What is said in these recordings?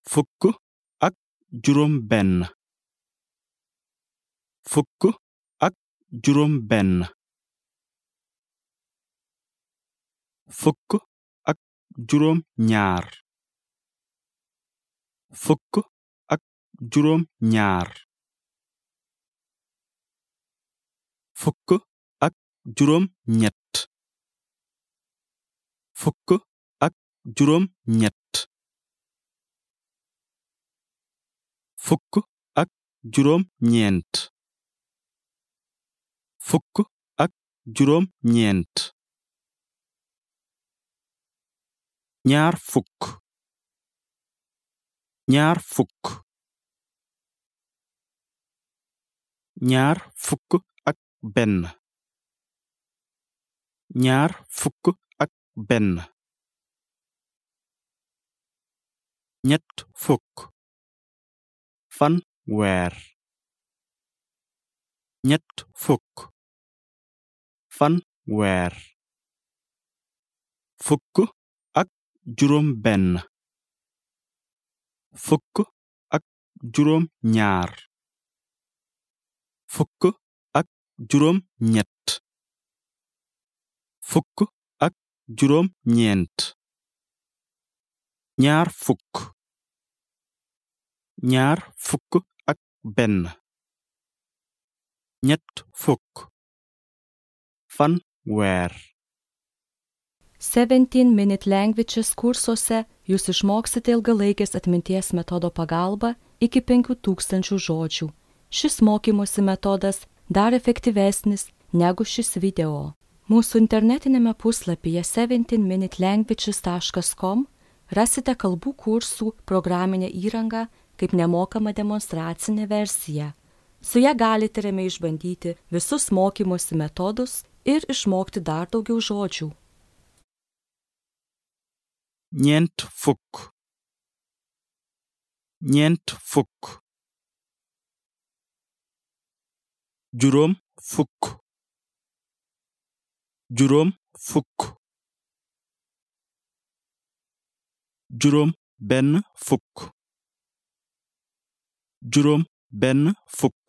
fukk ak juróom benn fukk ak juróom benn fukk ak juróom ñaar fukk ak juróom ñaar fukk ak juróom ñett fukk ak juróom ñett fukk ak juróom ñeent fukk ak juróom ñeent ñaar fukk ñaar fukk ñaar fukk ak benn ñaar fukk ak benn ñett fukk fan weer ñett fukk fan weer fukk ak juróom benn fukk ak juróom ñaar fukk ak juróom ñett fukk ak juróom ñeent ñaar fukk ñaar fukk ak benn ñett fukk fan weer 17 Minute Languages kursuose jūs išmoksite ilgalaikės atminties metodo pagalba iki 5000 žodžių. Šis mokymosi metodas dar efektyvesnis negu šis video. Mūsų internetinėme puslapyje 17minutelanguages.com rasite kalbų kursų programinę įrangą kaip nemokamą demonstracinę versiją. Su ją galite ramiai išbandyti visus mokymosi metodus ir išmokti dar daugiau žodžių. ñeent fukk ñeent fukk juróom fukk juróom fukk juróom benn fukk juróom benn fukk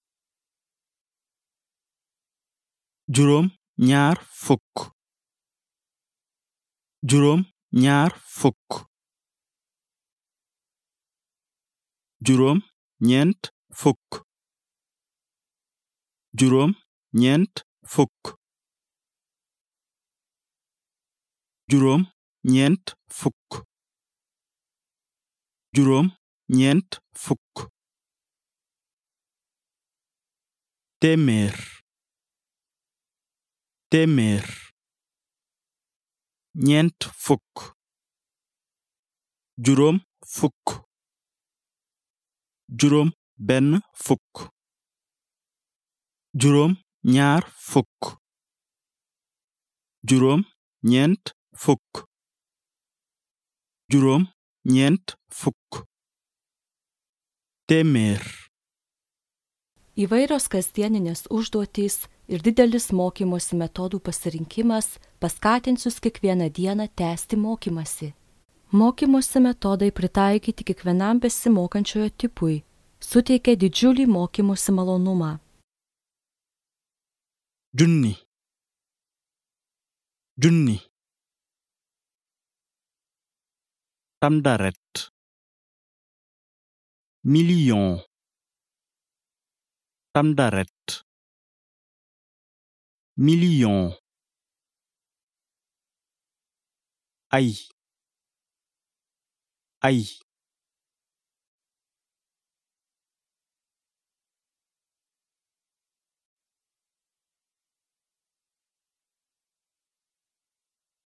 juróom ñaar fukk juróom ñaar fukk juróom ñeent fukk juróom ñeent fukk juróom ñeent fukk juróom ñeent fukk téeméer téeméer ñeent fukk juróom fukk juróom benn fukk juróom ñaar fukk juróom ñeent fukk juróom ñeent fukk téeméer Įvairios kasdieninės užduotys ir didelis mokymosi metodų pasirinkimas paskatins jūs kiekvieną dieną tęsti mokymasi. Mokymosi metodai pritaikyti kiekvienam besimokančiojo tipui suteikia didžiulį mokymosi malonumą. junni junni tamdaret million tamdaret million ay ay